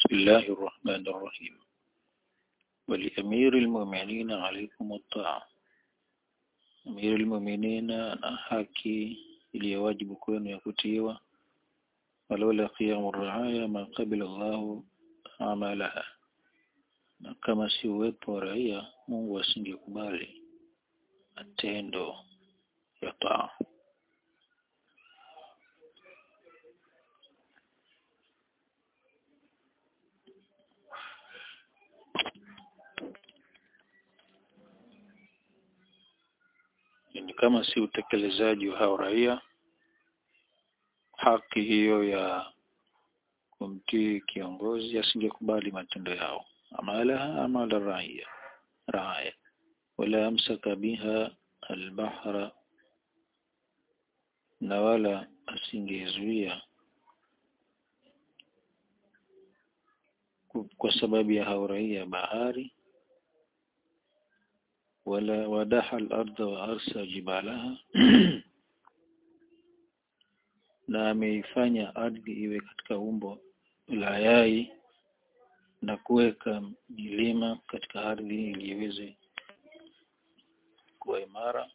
بسم الله الرحمن الرحيم ولأمير المؤمنين عليكم الطاعة أمير المؤمنين ana haki iliyowajibu kwenu ya kutiiwa walaula qiyamu raaya ma qabila Allahu amalaha na kama si uwepo wa raia Mungu asingekubali matendo ya taa ni kama si utekelezaji wa hao raia haki hiyo ya kumtii kiongozi asingekubali matendo yao amalaha amala raia raaya wala amsaka biha albahra na wala asingezuia kwa sababu ya hao raia bahari wala wadaha al-ardha wa arsa jibalaha na ameifanya ardhi iwe katika umbo la yai na kuweka milima katika ardhi ili iweze kuwa imara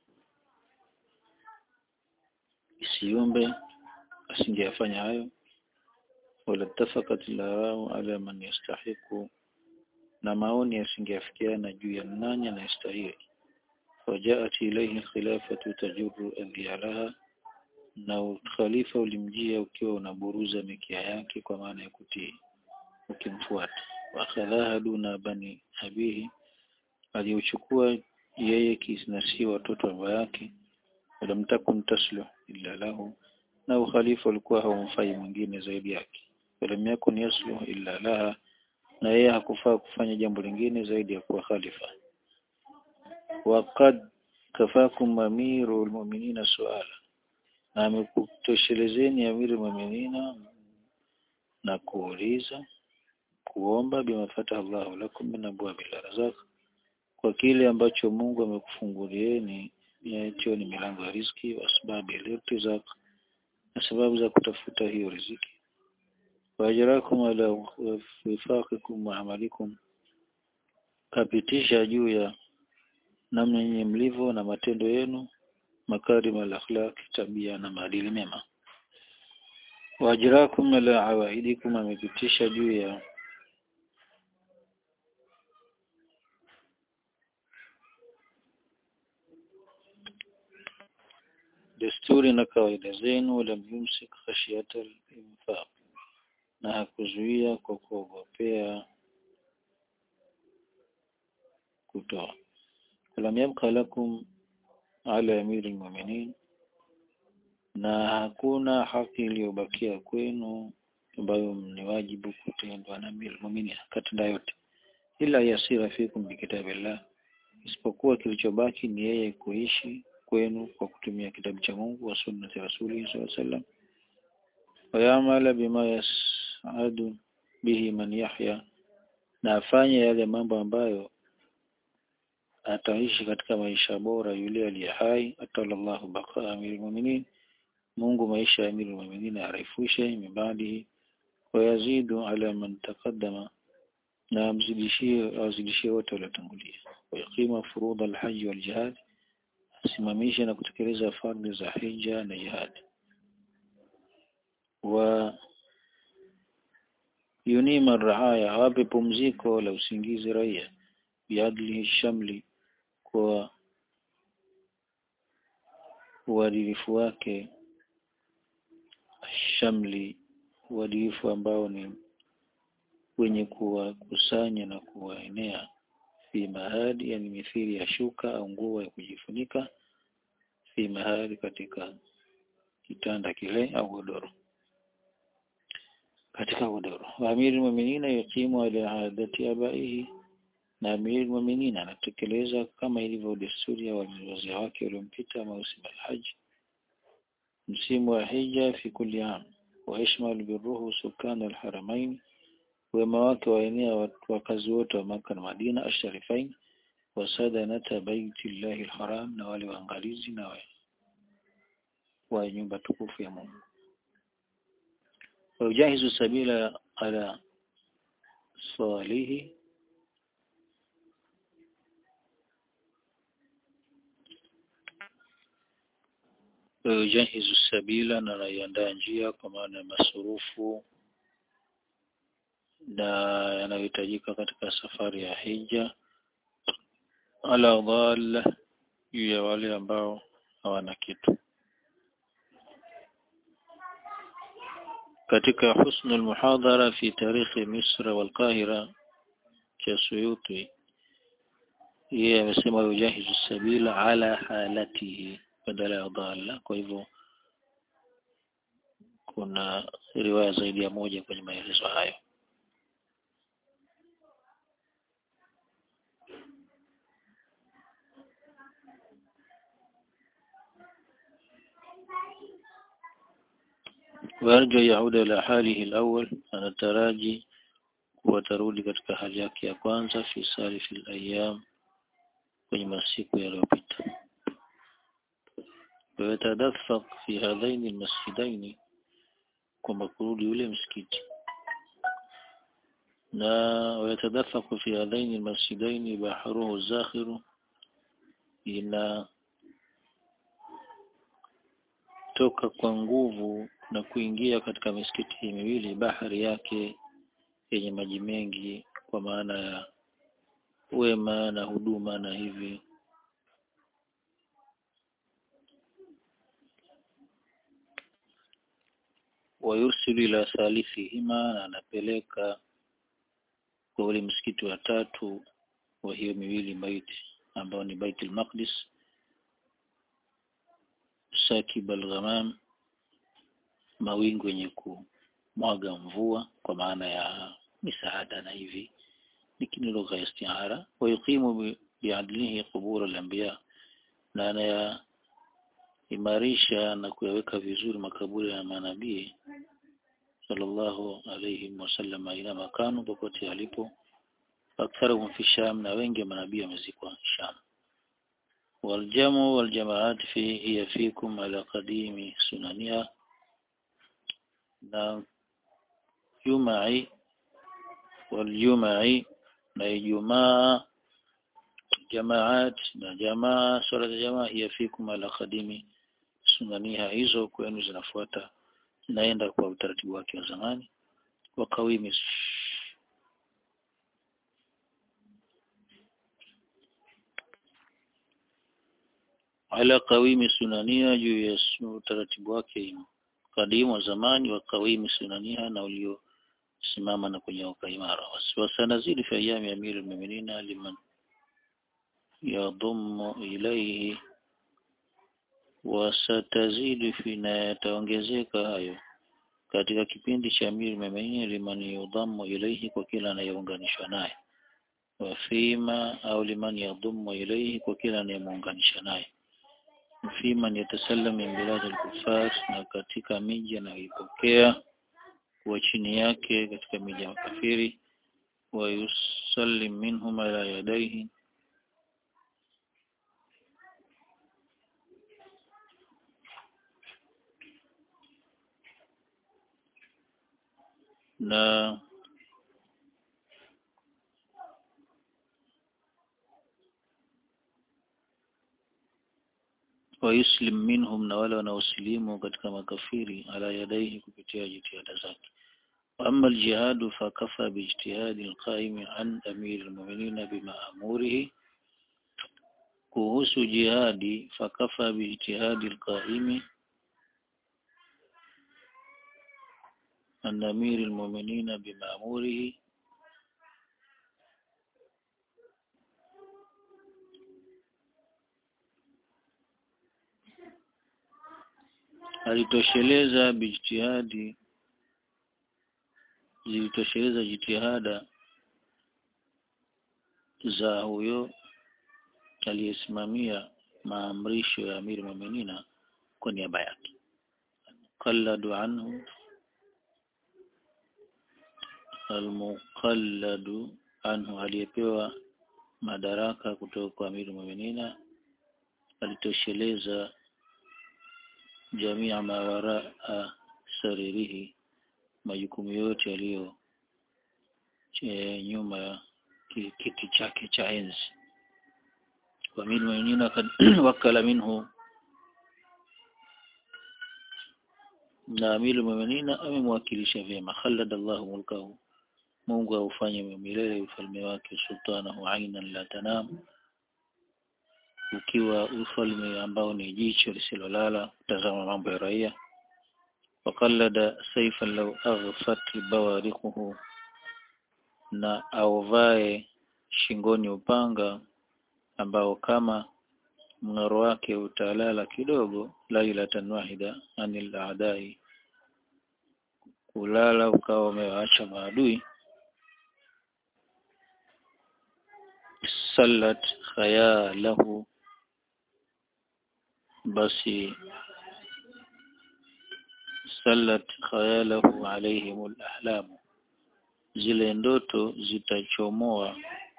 isiumbe asingeyafanya hayo wala tafakat larau ala man yastahiku na maoni yasingeafikiana juu ya nani anayestahili wajaat ilayhi khilafatu tajurru adhiyalaha na khalifa ulimjia ukiwa unaburuza mikia yake kwa maana ya kutii ukimfuata wakhadhaha duna bani abihi aliuchukua yeye kisnasi watoto wa baba yake walam takun tasluh illa lahu na ukhalifa ulikuwa haumfai mwingine zaidi yake walam yakun yasluh illa laha na yeye hakufaa kufanya jambo lingine zaidi ya kuwa khalifa waqad kafakum amiru almu'minina suala na amekutoshelezeni amiru almu'minina na kuuliza kuomba bimafata Allahu lakum min abwabil razaq kwa kile ambacho Mungu amekufungulieni yacho ni milango ya riziki wa sababu ya na sababu za kutafuta hiyo riziki wajarakum ala wifaqikum wa amalikum kapitisha juu ya namna yenye mlivyo na matendo yenu makarim al-akhlaq tabia na maadili mema wajarakum ala awaidikum amepitisha juu ya desturi na kawaida zenu wala yumsik khashiyata al-infaq na hakuzuia kwa kuogopea kutoa lam yabqa lakum ala amiri almu'minin na hakuna haki iliyobakia kwenu ambayo ni wajibu kutendwa na amiri almu'minin katenda yote ila yasira fikum bikitabillah isipokuwa kilichobaki ni yeye kuishi kwenu kwa kutumia kitabu cha Mungu wa sunnati rasuli sallallahu alaihi wasallam wayamala bima yas'adu bihi man yahya na afanye yale mambo ambayo ataishi katika maisha bora yule aliye hai atalallahu baqa amirul mu'minin Mungu maisha ya amirul mu'minin arefushe mibadi wayazidu ala man taqaddama na amzidishie awazidishie wote waliotangulia wayaqima furud alhajj wal jihad asimamishe na kutekeleza fardhi za hija na jihad wa yunima raaya awape pumziko la usingizi raia biadli shamli kwa uadilifu wake shamli uadilifu ambao ni wenye kuwakusanya na kuwaenea fi mahadi yani mithili ya shuka au nguo ya kujifunika fi mahadi katika kitanda kile au godoro katika godoro wa amiri mu'minina yuqimu ala adati abaihi na amiri mu'minina anatekeleza kama ilivyo desturi ya wazee wake waliompita mausim alhaj msimu wa hija fi kulli am wa yashmal birruhu sukan alharamain wema wake waenea wakazi wote wa maka na Madina asharifain wasadanata baitillahi alharam na wale waangalizi na wa, wa nyumba tukufu ya Mungu ويجهز السبيل على salihi yujahizu sabila na anaiandaa njia kwa maana ya masurufu na yanayohitajika katika safari ya hija ala dhalla juu ya wale ambao hawana kitu katika husnul muhadhara fi tarikhi misra wal qahira cha suyuti yeye amesema yujahizu sabila ala halatihi badala ya dhalla kwa hivyo kuna riwaya zaidi ya moja kwenye maelezo hayo ويرجو يعود إلى حاله الأول anataraji watarudi katika hali yake ya kwanza fi salifi al-ayyam kwenye masiku yaliyopita ويتدفق في هذين المسجدين kwamba kurudi ule msikiti na ويتدفق في هذين المسجدين بحره الزاخر ina toka kwa nguvu na kuingia katika misikiti hii miwili bahari yake yenye maji mengi kwa maana ya wema na huduma na hivi wayursilu ila thalithihima na anapeleka kwa ule msikiti wa tatu wa hiyo miwili baiti ambao ni Baitul Maqdis Sakib al-Ghamam mawingu yenye kumwaga mvua kwa maana ya misaada na hivi lakini lugha ya istiara wa yuqimu biadlihi qubur al-anbiya na anaya imarisha na kuyaweka vizuri makaburi ya manabii sallallahu alayhi wasallam ila makanu popote alipo aktharuhum fi sham na wengi wa manabii wamezikwa sham والجمع والجماعات في هي فيكم على قديم سننها na jumai waljumai na ijumaa jamaat na jamaa swala za jamaa hiya fikum ala khadimi sunaniha hizo kwenu zinafuata zinaenda kwa utaratibu wake wa zamani wa kawimi ala kawimi sunania juu ya utaratibu wake kadimu wa zamani wa kawimi sunania na uliosimama na kunyoka imara wasanazidi fi ayami amiri almu'minina liman yadhummu ilayhi wasatazidi fi na yataongezeka hayo katika kipindi cha amiri mu'minin liman yudhammu ilayhi kwa kila anayeunganishwa naye wafima au liman yadhummu ilayhi kwa kila anayemuunganisha naye fi man yatasallam min bilad al-kuffar na katika miji anayoipokea kuwa chini yake katika miji ya makafiri wa yusallim minhum ala yadayhi na wayuslim minhum na wale wanaosilimu katika makafiri ala yadaihi kupitia jitihada zake amma aljihadu fakafa bijtihadi alqaimi an amir almu'minin bima'murihi kuhusu jihadi fakafa bijtihadi alqaimi an amir almu'minin bima'murihi alitosheleza bijtihadi zilitosheleza jitihada za huyo aliyesimamia maamrisho ya amiri muminina kwa niaba yake qalladu anhu almuqalladu anhu aliyepewa madaraka kutoka kwa amiri muminina alitosheleza jamia ma waraa saririhi majukumu yote yaliyo che nyuma ya ki- kiti chake cha enzi wa min mu'minina kad wakala minhu na amiru mu'minina amemwakilisha vyema khalada Allahu mulkahu Mungu aufanye milele ufalme wake sultanahu ainan la tanam ukiwa ufalme ambao ni jicho lisilolala kutazama mambo ya raia wakallada saifan law aghfat bawarikuhu na auvae shingoni upanga ambao kama mng'aro wake utalala kidogo lailatan wahida anil aadai kulala ukawa umewaacha maadui sallat khayalahu basi sallat khayalahu alaihim alahlamu zile ndoto zitachomoa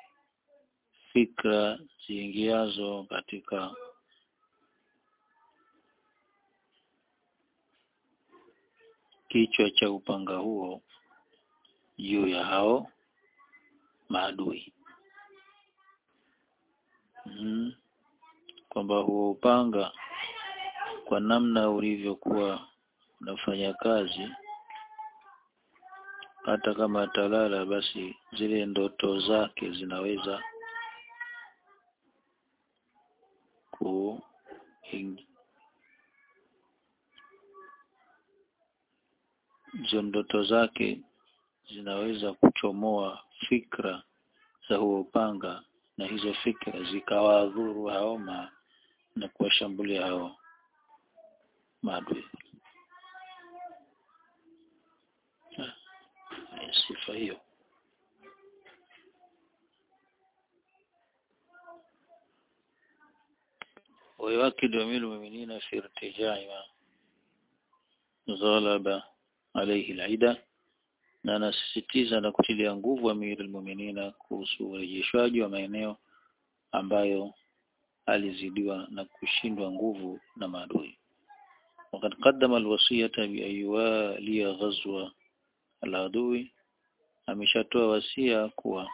fikra ziingiazo katika kichwa cha upanga huo juu ya hao maadui mm. kwamba huo upanga kwa namna ulivyokuwa unafanya kazi hata kama atalala basi zile ndoto zake zinaweza ku ing- hizo ndoto zake zinaweza kuchomoa fikra za huo upanga na hizo fikra zikawadhuru hao ma, na kuwashambulia hao maadui. Ah, ni sifa hiyo. ويؤكد أمير المؤمنين في ارتجاع ما غلب عليه العدة na anasisitiza na kutilia nguvu Amir al-Mu'minina kuhusu urejeshwaji wa maeneo ambayo alizidiwa na kushindwa nguvu na maadui. وقد قدم الوصية بأن يوالي غزو العدو ameshatoa wasia kuwa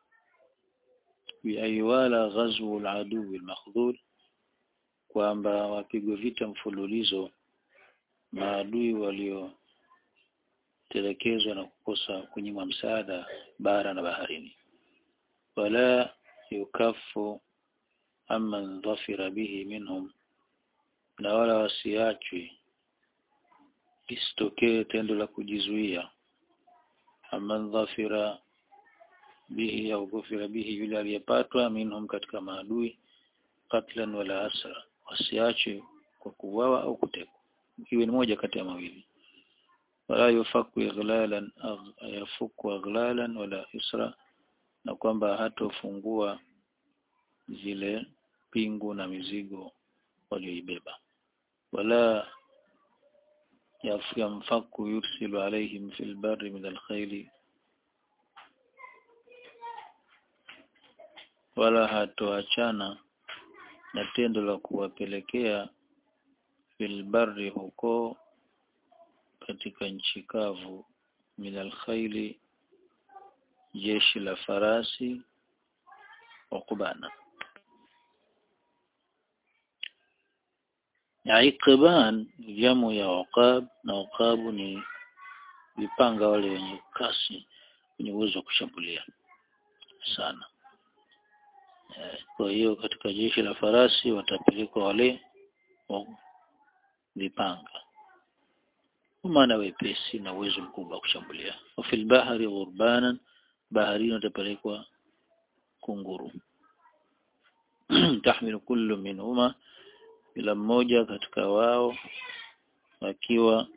بأن يوالى غزو العدو المخذول kwamba wapigwe vita mfululizo maadui waliotelekezwa na kukosa kunyimwa msaada bara na baharini wala yukafu amman dhafira bihi minhum na wala wasiachwi isitokee tendo la kujizuia amman dhafira bihi au ghufira bihi yule aliyepatwa minhum katika maadui katlan wala asra wasiachwe kwa kuuawa au kutekwa iwe ni moja kati ya mawili wala yufaku ighlalan agh- yafuku aghlalan wala isra na kwamba hatofungua zile pingu na mizigo walioibeba wala yaf- yamfaku yursilu alaihim fil barri min alkhayli wala hatoachana na tendo la kuwapelekea filbari huko katika nchi kavu minal khayli jeshi la farasi ukubana Iqban jamu ya uqab na uqabu ni vipanga wale wenye kasi wenye uwezo wa kushambulia sana Eh, kwa hiyo katika jeshi la farasi watapelekwa wale wa vipanga kwa maana wepesi na uwezo mkubwa wa kushambulia wa fil bahari ghurbanan baharini watapelekwa kunguru tahmilu kullu minhuma kila mmoja katika wao akiwa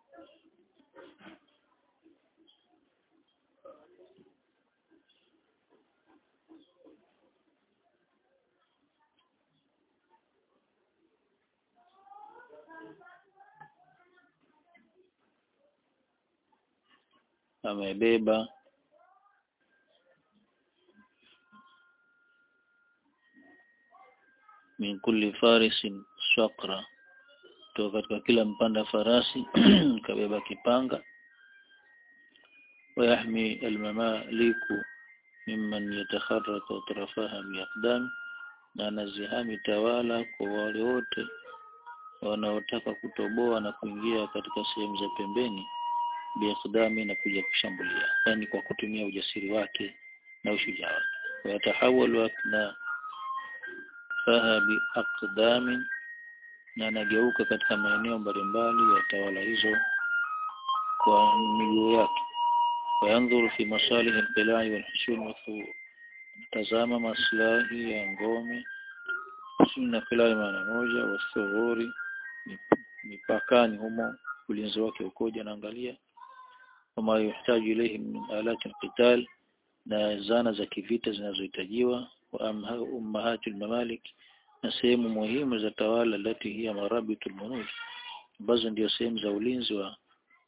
amebeba min kulli farisin swaqra kutoka katika kila mpanda farasi kabeba kipanga ويحمي المماليك ممن يتخرق أطرافها بأقدام na anazihami tawala kwa wale wote wanaotaka kutoboa na kuingia katika sehemu za pembeni biakdami na kuja kushambulia yani kwa kutumia ujasiri wake na ushujaa wake wayatahawalu akna faha biaqdamin na anageuka katika maeneo mbalimbali ya tawala hizo kwa miguu yake wayandhuru fi masalih alqilai walhusun wathur tazama maslahi ya ngome na qilai maana moja wathughuri mipakani humo ulinzi wake ukoje anaangalia wama yuhitaji ilayhi min alati alqital na zana za kivita zinazohitajiwa wa ummahatul mamalik na sehemu muhimu za tawala lati hiya marabitul munud ambazo ndio sehemu za ulinzi wa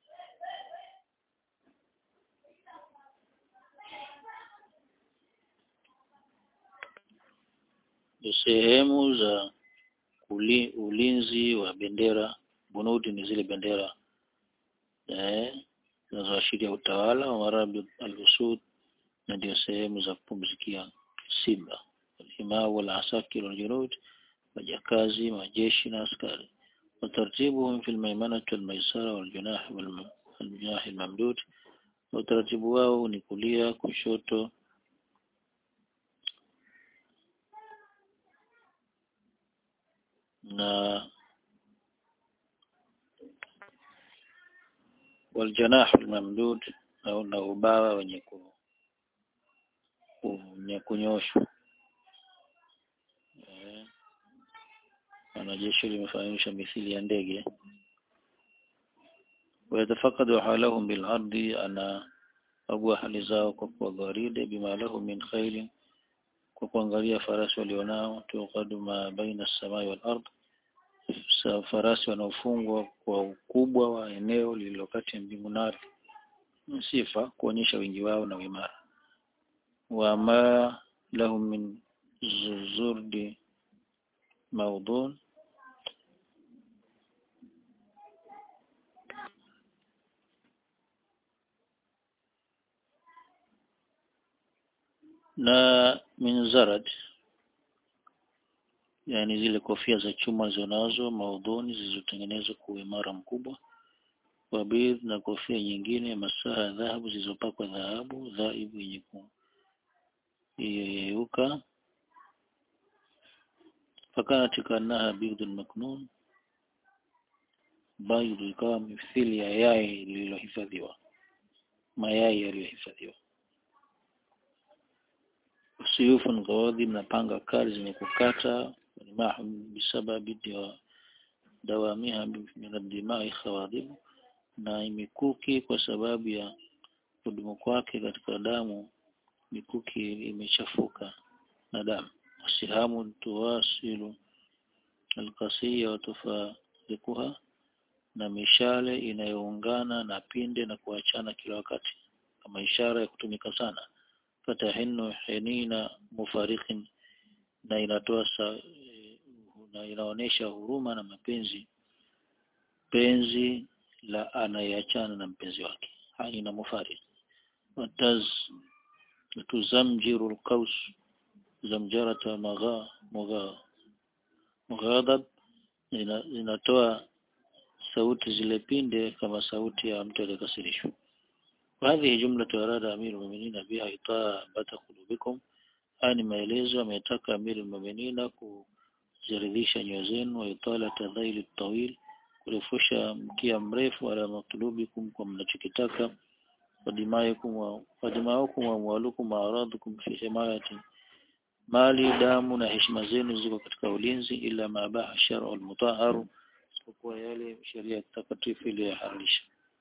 sehemu za uli, ulinzi wa bendera bunudi ni zile bendera eh zinazoashiria utawala wa marabi al-usud na ndio sehemu za kupumzikia simba alhimaa wal asakir wal junud majakazi majeshi na askari wataratibuhum fi al-maymanati wal maisara wal junah wal junah al-mamdud utaratibu wao ni kulia kushoto na والجناح الممدود au na ubawa wenye ku wenye kunyoshwa eh wanajeshi limefahamisha mithili ya ndege wayatafakadu halahum bil ardi ana agwa hali zao kwa kwa gwaride bima lahu min khayl kwa kuangalia farasi walionao tuqadu ma baina as-samai wal ard farasi wanaofungwa kwa ukubwa wa eneo lililo kati ya mbingu na ardhi sifa kuonyesha wingi wao na uimara wa ma lahum min zurdi maudhun na min zarad yani zile kofia za chuma zinazo maudhuni zilizotengenezwa kwa uimara mkubwa wabidh na kofia nyingine masaha ya dhahabu zilizopakwa dhahabu dhaibu yenye kuyeyuka fakana tikanaha bidhun maknun baydhu ikawa mithili ya yai lililohifadhiwa mayai yaliyohifadhiwa suyufun gawadhi na panga kali zenye kukata mahum bisababi dawamiha min ad-dimai khawadhibu na mikuki kwa sababu ya kudumu kwake katika damu mikuki imechafuka na damu sihamu tuwasilu alqasiya wa tufarikuha na mishale inayoungana na pinde na kuachana kila wakati kama ishara ya kutumika sana fatahinu hinina mufarikin na inatoa sa, na inaonesha huruma na mapenzi penzi la anayeachana na mpenzi wake haina mufarid wataz tuzamjiru alqaus zamjarata magha magha mughadab inatoa sauti zile pinde kama sauti ya mtu aliyekasirishwa وهذه جملة أراد أمير المؤمنين بها إطابة قلوبكم هذه maelezo ametaka Amir al-Mu'minin kuziridhisha nyoyo zenu wa itala tadhail tawil kurefusha mkia mrefu ala matlubikum kwa mnachokitaka wadimayakum wa wadimayakum wa amwalukum wa aradukum fi himayati mali damu na heshima zenu ziko katika ulinzi ila mabaha shar'u al-mutahharu kwa yale sheria takatifu iliyohalalisha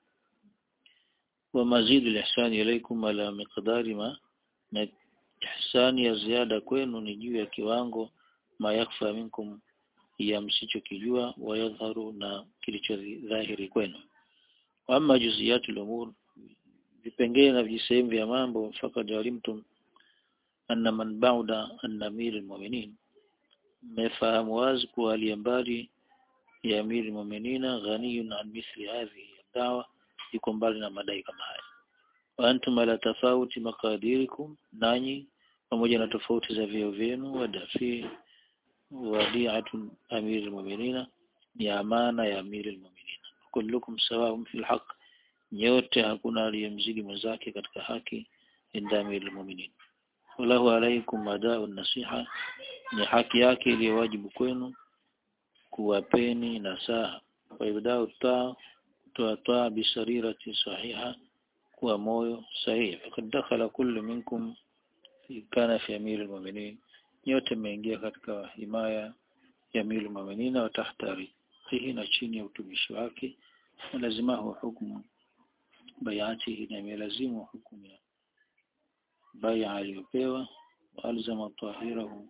ومزيد الإحسان إليكم على مقدار ما na ihsani ya ziada kwenu ni juu ya kiwango mayakfa minkum ya msichokijua wayadharu na kilicho dhahiri kwenu amma juziyatul umur vipengele na vijisehemu vya mambo fakad alimtum anna man bauda an amir almu'minin mmefahamu wazi kuwa aliye mbali ya amir almu'minina ghaniyun an mithli hadhihi dawa yuko mbali na madai kama haya wa antum ala tafauti maqadirikum nanyi pamoja na tofauti za vyeo vyenu wadafi wadi'atu amir almu'minina ni amana ya amir almu'minina kullukum sawa'un fil haqq nyote hakuna aliyemzidi mwenzake katika haki inda amir almu'minin walahu alaikum mada'un nasiha ni haki yake iliyo wajibu kwenu kuwapeni nasaha wa ibda'u taa kutoa taa bisarirati sahiha kuwa moyo sahihi fakad dakhala kullu minkum kana fi amir almu'minin nyote mmeingia katika himaya ya amir almu'minin wa tahta rihi na chini ya utumishi wake lazimahu hukumu bayatihi na imelazimu hukumu ya baya aliyopewa wa alzama tahirahu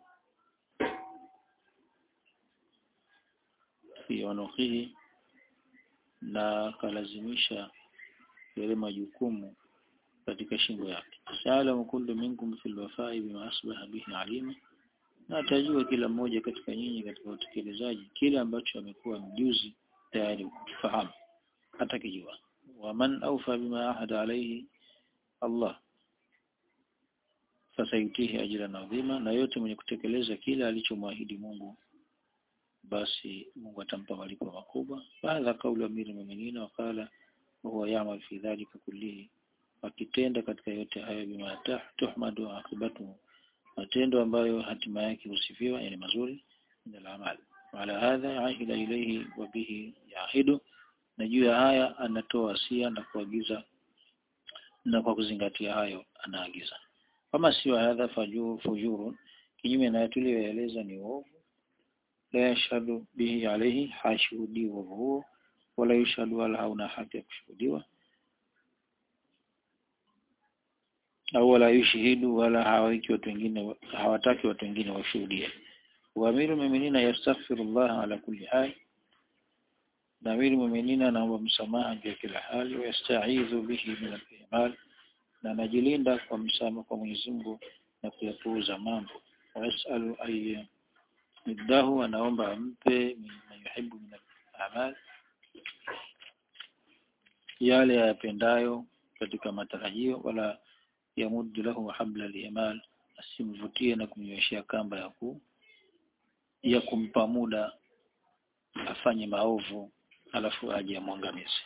fi wanukihi na akalazimisha yale majukumu katika shingo yake saalamu kullu minkum fil wafai bima asbaha bihi alima na atajua kila mmoja katika nyinyi katika utekelezaji kile ambacho amekuwa mjuzi tayari kufahamu atakijua waman awfa bima ahada alayhi Allah fasayutihi ajran adhima na yote mwenye kutekeleza kile alichomwahidi Mungu basi Mungu atampa malipo makubwa baadha kauli amiri mu'minina wakala huwa yamal fi dhalika kullihi akitenda katika yote hayo bima tuhmadu akibatu matendo ambayo hatima yake husifiwa yani mazuri min al wala hadha yahida ilayhi wa bihi yahidu na juu ya haya anatoa wasia na kuagiza na kwa kuzingatia hayo anaagiza kama sio hadha fajuu fujuru kinyume na tuliyoeleza ni uovu la yashhadu bihi alayhi hashuhudi uovu huo wala yushhadu wala hauna haki ya kushuhudiwa au wala yushhidu wala hawaki watu wengine hawataki watu wengine washuhudie waamiru mu'minina yastaghfirullah ala kulli hal na amiru mu'minina anaomba msamaha juu ya kila hali yastaidhu bihi min al-ihmal na anajilinda kwa msamaha kwa Mwenyezi Mungu na kuyapuuza mambo wasalu ay middahu anaomba ampe mimma yuhibbu min al-amal yale yapendayo katika matarajio wala yamuddu lahu habla al-imal asimvutie na kumnyoshia kamba ya ku ya kumpa muda afanye maovu alafu aje amwangamize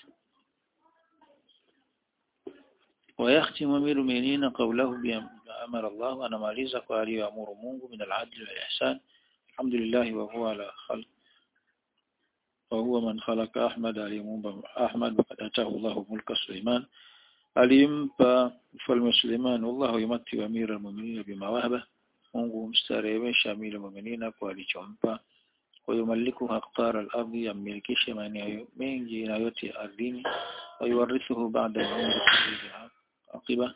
ويختم أمير المؤمنين قوله بما أمر الله أنا ماليزا قال أمور مungu من العدل والإحسان الحمد لله وهو على خلق وهو من خلق أحمد aliyemuumba Ahmad وقد أتاه الله ملك سليمان alimpa mfalme Suleiman wallahu yumati amira almu'minina bima wahaba Mungu mstarehesha amira almu'minina kwa alichompa ويملكها أقطار الأرض يملكش maeneo mengi na yote ardhini ويورثه بعد العمر عقبة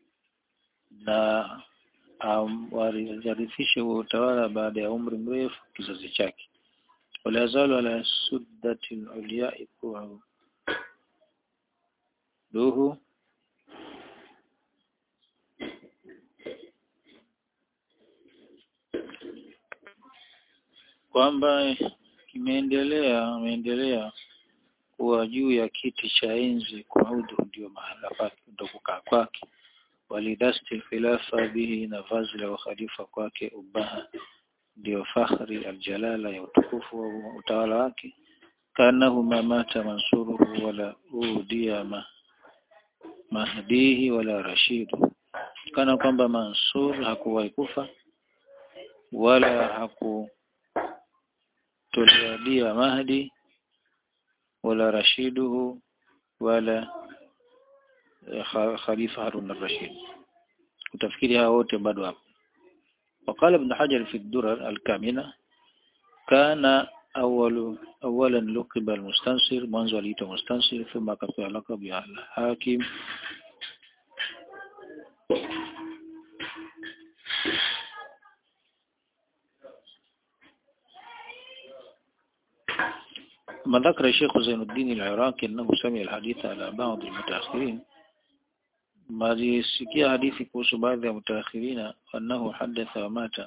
na warithishe um, utawala baada ya umri mrefu kizazi chake wala yazalu ala suddati al-ulya duhu kwamba kimeendelea ameendelea kuwa juu ya kiti cha enzi kuaudu ndio mahala pake ndio kukaa kwake walidasti khilafa bihi na vazi la ukhalifa kwake ubaha ndio fakhri aljalala ya utukufu wa utawala wake kanahu mamata mansuruhu wala udia ma mahdihi wala rashidu kana kwamba mansur hakuwahi kufa wala haku tuliadia Mahdi wala rashiduhu wala Khalifa Harun al-Rashid utafikiri hao wote bado hapo وقال ابن حجر في الدرر الكامنة كان أول أولا لقب المستنصر mwanzo aliitwa mustansir ثم akapewa laqab ya al-hakim ما ذكر الشيخ زين الدين العراقي أنه سمع الحديث على بعض المتأخرين ما ليسكي حديثي kuhusu baadhi ya mutaakhirina annahu hadatha wa mata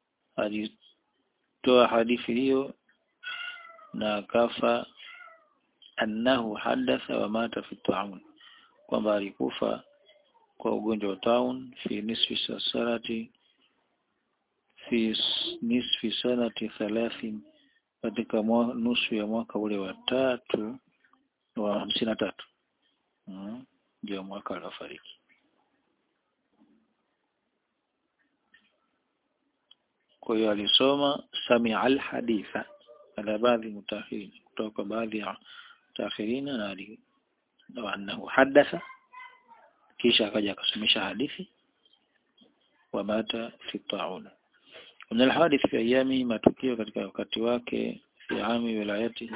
alitoa hadithi hiyo na akafa annahu hadatha wa mata fi ta'amun kwamba alikufa kwa ugonjwa wa taun fi nisfi sanati fi nisfi sanati thalathin katika nusu ya mwaka ule wa tatu wa hamsini na tatu ndio mwaka aliofariki kwa hiyo alisoma samia alhaditha ala baadhi mutaakhirin kutoka baadhi ya mutaakhirina na wa annahu hadatha kisha akaja akasomesha hadithi wa mata fi taun من الحادث في أيامه matukio katika wakati wake fi ami wilayati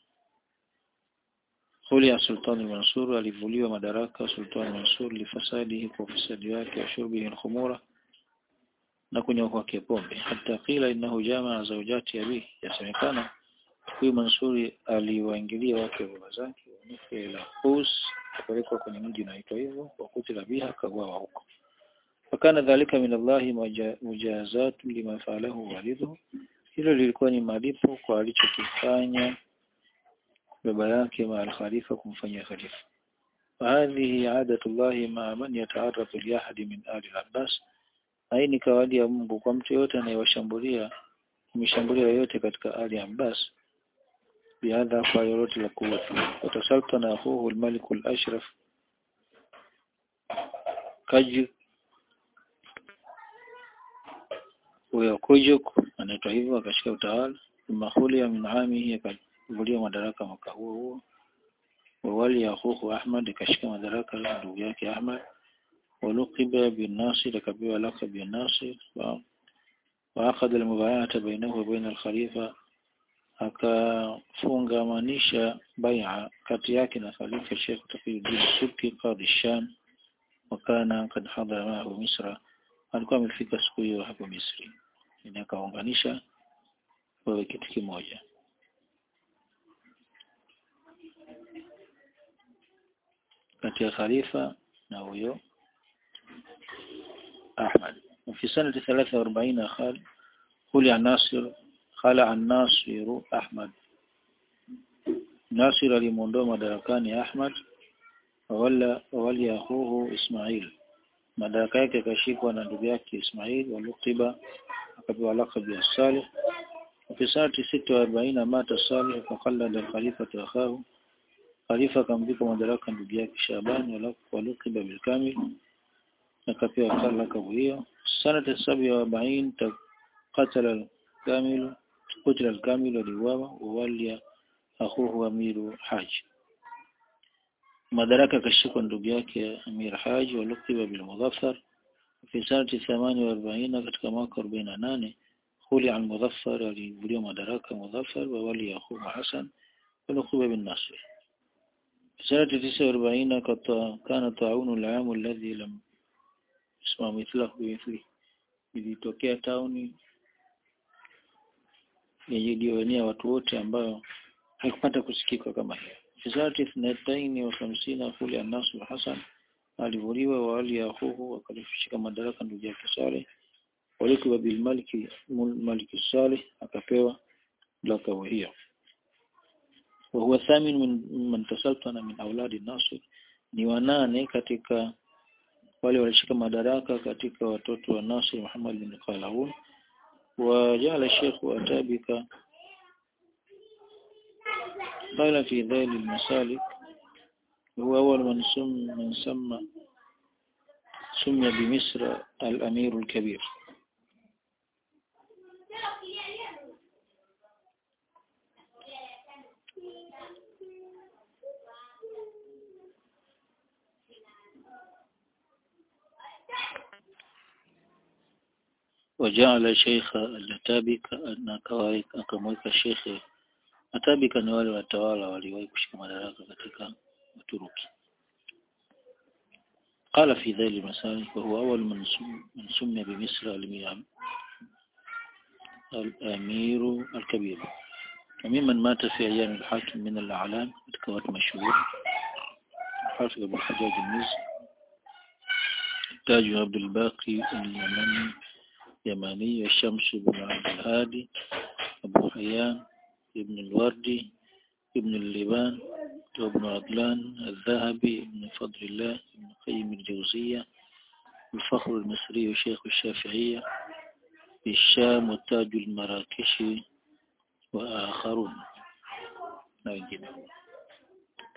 Hulia Sultan al-Mansur alivuliwa madaraka Sultan al-Mansur lifasadihi kwa ufisadi wake wa shurbihi al-khumura na kunywa kwake pombe hata kila innahu jamaa zawjati abi yasemekana huyu Mansuri aliwaingilia wake baba zake wanufi ila Qus kupelekwa kwenye mji unaitwa hivyo wakutila biha kauawa huko fakana dhalika min Allahi mujazatu lima faalahu walidhu hilo lilikuwa ni malipo kwa alichokifanya baba yake ma al-khalifa kumfanyia khalifa وهذه عادة الله مع من يتعرض لأحد من آل العباس hii ni kawaida ya Mungu kwa mtu yote anayewashambulia kumshambulia yote katika Ali Abbas bihadha kwa lolote la kuwatu watasaltana akhuhu al-malik al-ashraf kaji huyo kujuk anaitwa hivyo akashika utawala mahuli ya min amihi akavulia madaraka mwaka huo huo wawali ya akhuhu Ahmad akashika madaraka ndugu yake Ahmad ولقب بالناصر لكبير لقب بالناصر وأخذ المبايعة بينه وبين الخليفة akafungamanisha bai'a kati yake na khalifa Sheikh Taqiyuddin Subki qadhi Sham wakana kad hadhara maahu Misra alikuwa amefika siku hiyo hapo Misri ni akaunganisha wawe kitu kimoja kati ya khalifa na huyo أحمد وفي سنة ثلاثة وأربعين خال خلع الناصر خلع الناصر أحمد ناصر لمندوم مدركان أحمد وولى وولي أخوه إسماعيل madaraka yake akashikwa na ndugu yake Ismail walukiba akapewa lakabu ya Salih وفي سنة ستة وأربعين مات صالح فقلد الخليفة أخاه خليفة akamvika madaraka ndugu yake Shaban walukiba bilkamil akapewa lakabu hiyo sanata sabi wa arobaini qatala al-kamil qutila al-kamil aliuawa wawalia akhuhu amiru haji madaraka akashikwa ndugu yake amir haji walukiba bil mudhaffar fi sanati 48 katika mwaka 48 khuli al mudhaffar alivuliwa madaraka mudhaffar wa wali akhuhu hasan walukiba bin nasr في سنة 49 كان طاعون العام الذي لم اسمه مثله بمثله ilitokea tauni yenye ilioenea watu wote ambayo haikupata kusikika kama hiyo fisati ithnataini wa hamsina kule Anas Hassan alivuliwa wali ya huhu akalishika madaraka ndugu yake Saleh walikuwa bil maliki maliki Saleh akapewa lakabu hiyo وهو الثامن من من تسلطن من أولاد الناصر ni wanane katika wale walishika madaraka katika watoto wa Nasir Muhammad bin Qalawun وجعل الشيخ أتابك قال في ذيل المسالك هو أول من سم من سمى سمي بمصر الأمير الكبير وجعل شيخ الاتابك akamweka shekhe atabika ni wale watawala waliwahi kushika madaraka katika Uturuki قال في ذيل المسالك وهو أول من من سمي بمصر الأمير الكبير وممن مات في أيام الحاكم من الأعلام كوات مشهور حافظ بن حجاج المزي تاج عبد الباقي اليمني يماني الشمس بن عبد الهادي أبو حيان ابن الوردي ابن اللبان وابن عدلان الذهبي ابن فضل الله ابن قيم الجوزية الفخر المصري شيخ الشافعية الشام وتاج المراكشي وآخرون na wengine